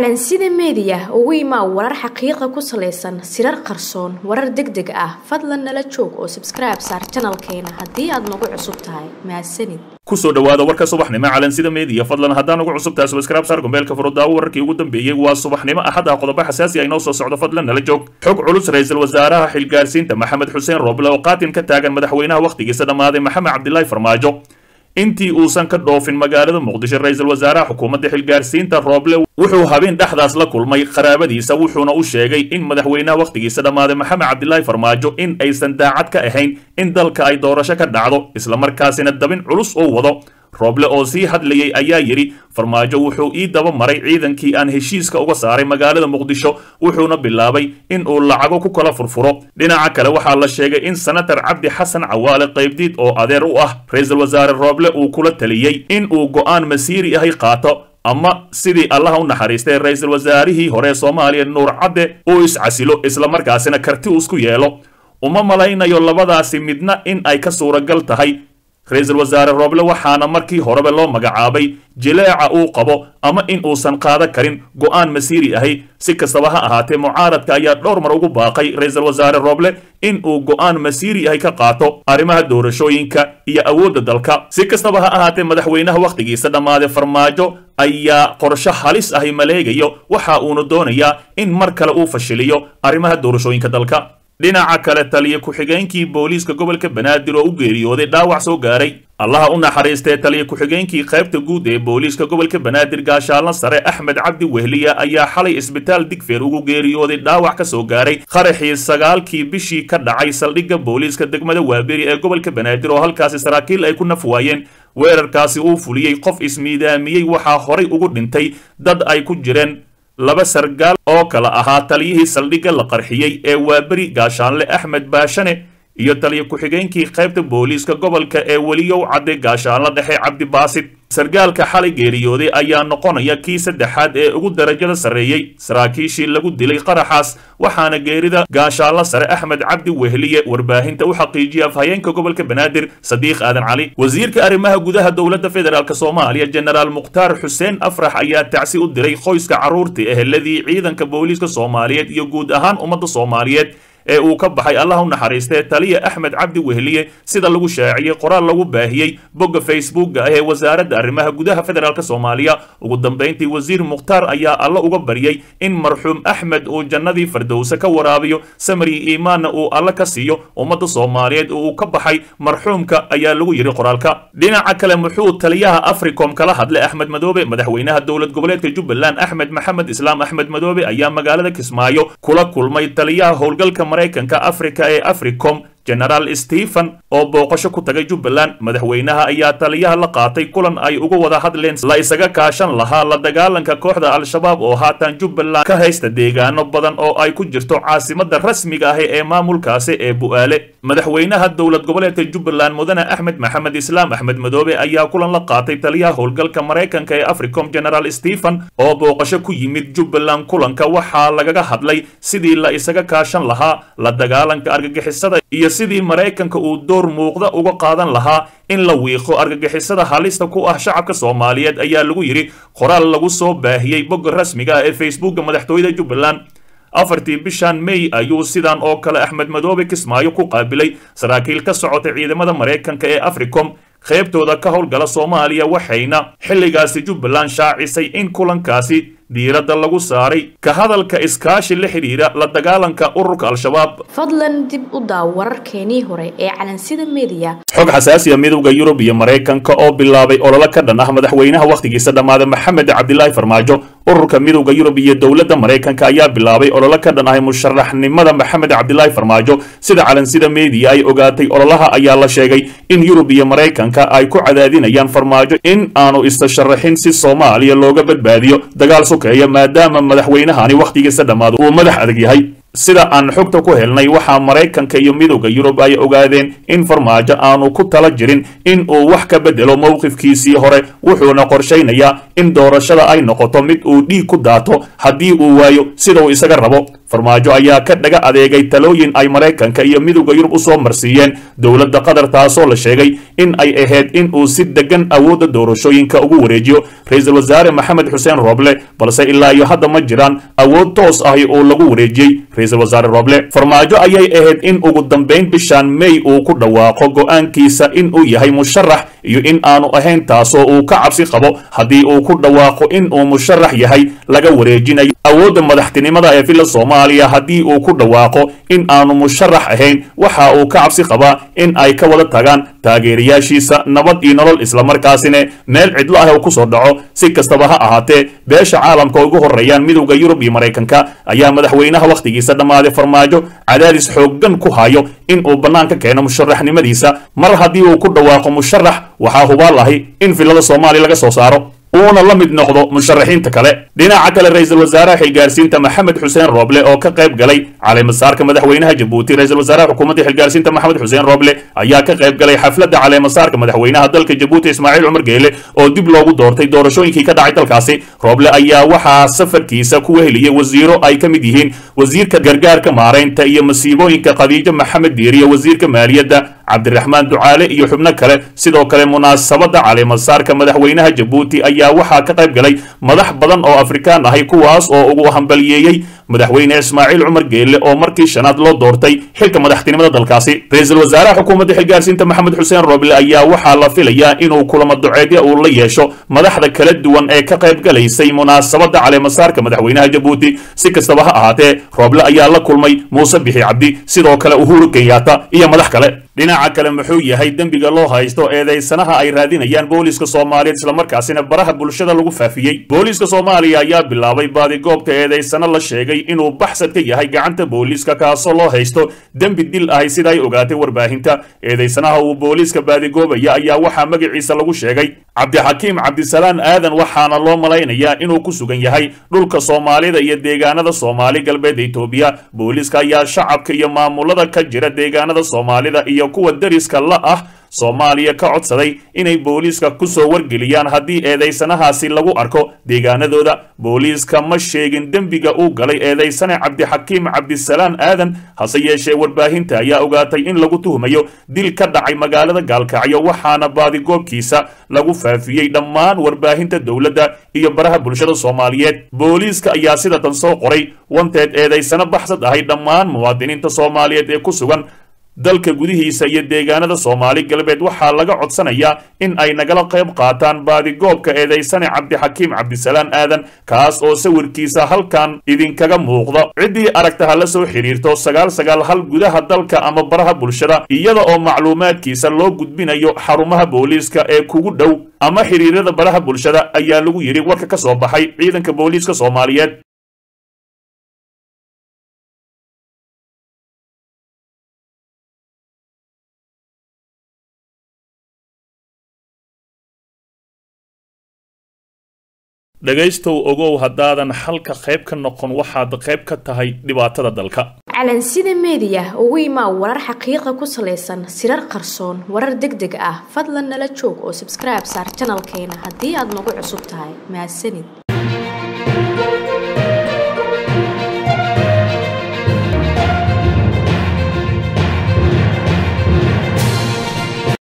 calansida meediya ugu imaa warar xaqiiqa ku salaysan sirar qarsoon warar deg deg ah fadlan nala joog oo sabskribe saar janalkeena haddii aad nagu cusub tahay mahadsanid kusoo dhawaada warka subaxnimo calansida meediya fadlan haddaan ugu cusub tahay subscribe saar gombeelka furudaawo wararkii ugu dambeeyey waa subaxnimo axad ah qodobo xasaasi ah inoo soo socdo fadlan nala joog xog culus ra-iisul wasaaraha xilgaarsiinta maxamed xuseen rooble oo qaatin ka taagan madaxweynaha wakhtigiisa dhammaaday maxamed cabdilaahi farmaajo intii uusan ka dhoofin magaalada muqdisho ra-iisul wasaaraha xukuumadda xilgaarsiinta rooble wuxuu habeen dhexdaas la kulmay qaraabadiisa wuxuuna u sheegay in madaxweynaha wakhtigiisa dhammaaday maxamed cabdilaahi farmaajo in aysan daacad ka ahayn in dalka ay doorasho ka dhacdo islamarkaasina dabin culus oo wado rooble oo sii hadlayay ayaa yidhi farmaajo wuxuu ii daba maray ciidankii aan heshiiska uga saaray magaalada muqdisho wuxuuna bilaabay in uu lacago ku kala furfuro dhinaca kale waxaa la sheegay in senatar cabdi xasan cawaale qaybdiid oo adeer u ah ra-iisul wasaare rooble uu kula taliyey in uu go'aan masiiri ahay qaato ama sidii allaha u naxariistay ra-iisul wasaarihii hore soomaaliya nuur cadde uu iscasilo islamarkaasina karti uu isku yeelo uma malaynayo labadaasi midna in ay ka suuragal tahay ra-iisul wasaare rooble waxaana markii horeba loo magacaabay jileeca uu qabo ama in uusan qaada karin go'aan masiiri ahay si kastaba ha ahaatee mucaaradka ayaa dhowr mar ugu baaqay ra-iisul wasaare rooble in uu go'aan masiiri ahay ka qaato arrimaha doorashooyinka iyo awoodda dalka si kastaba ha ahaatee madaxweynaha wakhtigiisa dhammaaday farmaajo ayaa qorsho halis ahay maleegayo waxa uuna doonayaa in mar kale uu fashiliyo arrimaha doorashooyinka dalka dhinaca kale taliya ku-xigeenkii booliiska gobolka banaadir oo u geeriyooday dhaawac soo gaaray allaha u naxariistee taliya ku-xigeenkii qaybta guud ee booliiska gobolka banaadir gaashaalna sare axmed cabdi wehliya ayaa xalay isbitaal digfeer ugu geeriyooday dhaawac ka soo gaaray qaraxii sagaalkii bishii ka dhacay saldhigga booliiska degmada waaberi ee gobolka banaadir oo halkaasi saraakiil ay ku naf waayeen weerarkaasi uu fuliyey qof ismiidaamiyey waxaa horay ugu dhintay dad ay ku jireen laba sargaal oo kala ahaa taliyihii saldhigga la qarxiyey ee waaberi gaashaanle axmed baashane iyo taliya ku-xigeenkii qaybta booliiska gobolka ee weliyow cadde gaashaanle dhexe cabdibaasid sargaalka xalay geeriyooday ayaa noqonaya kii saddexaad ee ugu darajada sarreeyey saraakiishii lagu dilay qaraxaas waxaana geerida gaashaanle sare axmed cabdi wehliye warbaahinta u xaqiijiyay afhayeenka gobolka banaadir sadiiq aadan cali wasiirka arrimaha gudaha dowladda federaalk soomaaliya jenaraal mukhtaar xuseen afrax ayaa tacsi u diray qoyska carruurtii eheladii ciidanka booliiska soomaaliyeed iyo guud ahaan ummadda soomaaliyeed ee uu ka baxay allah u naxariistee taliya axmed cabdi wehliye sida lagu shaaciyey qoraal lagu baahiyey bogga facebookga ah ee wasaaradda arrimaha gudaha federaalk soomaaliya ugu dambayntii wasiir mukhtaar ayaa alla uga baryey in marxuum axmed uu jannadii fardowse ka waraabiyo samri iimaanna uu alla ka siiyo ummadda soomaaliyeed oo uu ka baxay marxuumka ayaa lagu yidhi qoraalka dhinaca kale muxuu taliyaha africom kala hadlay axmed madoobe madaxweynaha dowlad goboleedka jubbaland axmed maxamed islaam axmed madoobe ayaa magaalada kismaayo kula kulmay taliyaha howlgalka maraykanka afrika ee africom genaraal stephen oo booqasho ku tagay jubbaland madaxweynaha ayaa taliyaha la qaatay kulan ay uga wada hadleen la isaga kaashan lahaa la dagaalanka kooxda al-shabaab oo haatan jubbaland ka haysta deegaano badan oo ay ku jirto caasimadda rasmiga ah ee maamulkaasi ee bu'aale madaxweynaha dowlad goboleedka jubbaland mudane axmed maxamed islaam axmed madoobe ayaa kulan la qaatay taliyaha howlgalka maraykanka ee africom genaraal stephen oo booqasho ku yimid jubbaland kulanka waxaa lagaga hadlay sidii la isaga kaashan lahaa la dagaalanka argagixisada iyo sidii maraykanka uu door muuqda uga qaadan lahaa in la wiiqo argagixisada halista ku ah shacabka soomaaliyeed ayaa lagu yidhi qoraal lagu soo baahiyey bogga rasmiga ah ee facebookga madaxtooyada jubbaland afartii bishan may ayuu sidan oo kale axmed madoobe kismaayo ku qaabilay saraakiil ka socotay ciidamada maraykanka ee africom qaybtooda ka howlgala soomaaliya waxayna xilligaasi jubbaland shaacisay in kulankaasi diiradda lagu saaray ka hadalka iskaashi la xidhiira la dagaalanka ururka al-shabaab fadlan dib u daaw wararkeenii hore ee calansida meediya xog xasaasiya midowda yurub iyo maraykanka oo bilaabay ololo ka dhan ah madaxweynaha wakhtigiisa dhammaaday maxamed cabdilaahi farmaajo ururka midowda yurub iyo dowladda maraykanka ayaa bilaabay ololo ka dhan ahay musharaxnimada maxamed cabdilaahi farmaajo sida calansida meediya ay ogaatay ololaha ayaa la sheegay in yurub iyo maraykanka ay ku cadaadinayaan farmaajo in aanu istasharaxin si soomaaliya looga badbaadiyo dagaal sukeeya maadaama madaxweynahani wakhtigiisa dhammaado uu madax adag yahay sida aan xogta ku helnay waxaa maraykanka iyo midowda yurub ay ogaadeen in farmaajo aanu ku tala jirin in uu wax ka bedelo mowqifkiisii hore wuxuuna qorshaynayaa in doorashada ay noqoto mid uu dhiig ku daato haddii uu waayo sida uu isaga rabo farmaajo ayaa ka dhaga adeegay talooyin ay maraykanka iyo midowda yurub usoo marsiiyeen dowladda qatar taasoo la sheegay in ay ahayd in uu si degan awoodda doorashooyinka ugu wareejiyo ra-iisul wasaare maxamed xuseen rooble balse ilaa iyo hadda ma jiraan awood toos ahi oo lagu wareejiyey ra-iisul wasaare rooble farmaajo ayay ahayd in ugu dambayn bishaan may uu ku dhawaaqo go-aankiisa in uu yahay musharax iyo in aanu ahayn taasoo uu ka cabsi qabo haddii uu ku dhawaaqo in uu musharax yahay laga wareejinayo awoodda madaxtinimada ee villa soomaaliya haddii uu ku dhawaaqo in aanu musharax ahayn waxa uu ka cabsi qabaa in ay ka wada tagaan taageerayaashiisa nabad iyo nolol islamarkaasina meel cidlo ah uu kusoo dhaco si kastaba ha ahaatee beesha caalamka ugu horreeyaan midowda yurub iyo maraykanka ayaa madaxweynaha wakhtigiisa dhammaaday farmaajo cadaadis xooggan ku hayo in uu bannaanka keeno musharaxnimadiisa mar haddii uu ku dhawaaqo musharax waxaa hubaal ahi in villada soomaaliya laga soo saaro uuna la mid noqdo musharaxiinta kale dhinaca kale ra-iisul wasaaraha xilgaarsiinta maxamed xuseen rooble oo ka qayb galay caleemasaarka madaxweynaha jabuuti ra-isul wasaaraha xukuumadda xilgaarsiinta maxamed xuseen rooble ayaa ka qayb galay xafladda caleemasaarka madaxweynaha dalka jabuuti ismaaciil cumar geele oo dib loogu doortay doorashooyinkii ka dhacay dalkaasi rooble ayaa waxaa safarkiisa ku weheliyey wasiiro ay ka mid yihiin wasiirka gargaarka maaraynta iyo masiibooyinka khadiijo maxamed diiriye wasiirka maaliyadda cabdiraxmaan ducaale iyo xubno kale sidoo kale munaasabadda caleemasaarka madaxweynaha jabuuti ayaa waxaa ka qayb galay madax badan oo afrikaan ahay kuwaas oo ugu hambaliyeeyey madaxweyne ismaaciil cumar geelle oo markii shanaad loo doortay xilka madaxtinimada dalkaasi ra-iisul wasaaraha xukuumadda xilgaarsiinta maxamed xuseen rooble ayaa waxaa la filayaa inuu kulamo duceedya uu la yeesho madaxda kala duwan ee ka qayb galaysay munaasabadda caleemasaarka madaxweynaha jabuuti si kastaba ha ahaatee rooble ayaa la kulmay muuse bixi cabdi sidoo kale uhuru kenyaata iyo madax kale dhinaca kale muxuu yahay dembiga loo haysto eedaysanaha ay raadinayaan booliiska soomaaliyeed islamarkaasina baraha bulshada lagu faafiyey booliiska soomaaliya ayaa bilaabay baadigoobka eedaysano la sheegay inuu baxsad ka yahay gacanta booliiska kaasoo loo haysto dembi dil ahi sida ay ogaatay warbaahinta eedaysanaha uu booliiska baadigoobaya ayaa waxaa magaciisa lagu sheegay cabdixakiim cabdisalaan aadan waxaana loo malaynayaa inuu ku sugan yahay dhulka soomaalida iyo deegaanada soomaali galbeed etoobiya booliiska ayaa shacabka iyo maamulada ka jira deegaanada soomaalida iyo kuwa deriska la ah soomaaliya ka codsaday inay booliiska kusoo wargeliyaan haddii eedaysanahaasi lagu arko deegaanadooda booliiska ma sheegin dembiga uu galay eedaysane cabdixakiim cabdisalaan aadan hase yeeshee warbaahinta ayaa ogaatay in lagu tuhmayo dil ka dhacay magaalada gaalkacyo waxaana baadigoobkiisa lagu faafiyey dhammaan warbaahinta dowladda iyo baraha bulshada soomaaliyeed booliiska ayaa sida tan soo qoray wanteed eedaysano baxsad ahay dhammaan muwaadiniinta soomaaliyeed ee ku sugan dalka gudihiisa iyo deegaanada soomaali galbeed waxaa laga codsanayaa in ay nagala qayb qaataan baadigoobka eedaysane cabdixakiim cabdisalaan aadan kaas oo sawirkiisa halkan idinkaga muuqda ciddii aragta ha la soo xidhiirto sagaal sagaal hal gudaha dalka ama baraha bulshada iyada oo macluumaadkiisa loo gudbinayo xarumaha booliiska ee kugu dhow ama xidhiirada baraha bulshada ayaa lagu yidhi warka ka soo baxay ciidanka booliiska soomaaliyeed dhegaystow ogow haddaadan xalka qayb ka noqon waxaad qayb ka tahay dhibaatada dalka calansida meediya ugu imaa warar xaqiiqa ku salaysan sirar qarsoon warar deg deg ah fadlan nala joog oo sabskribe saar janalkeena haddii aad nagu cusub tahay mahadsanid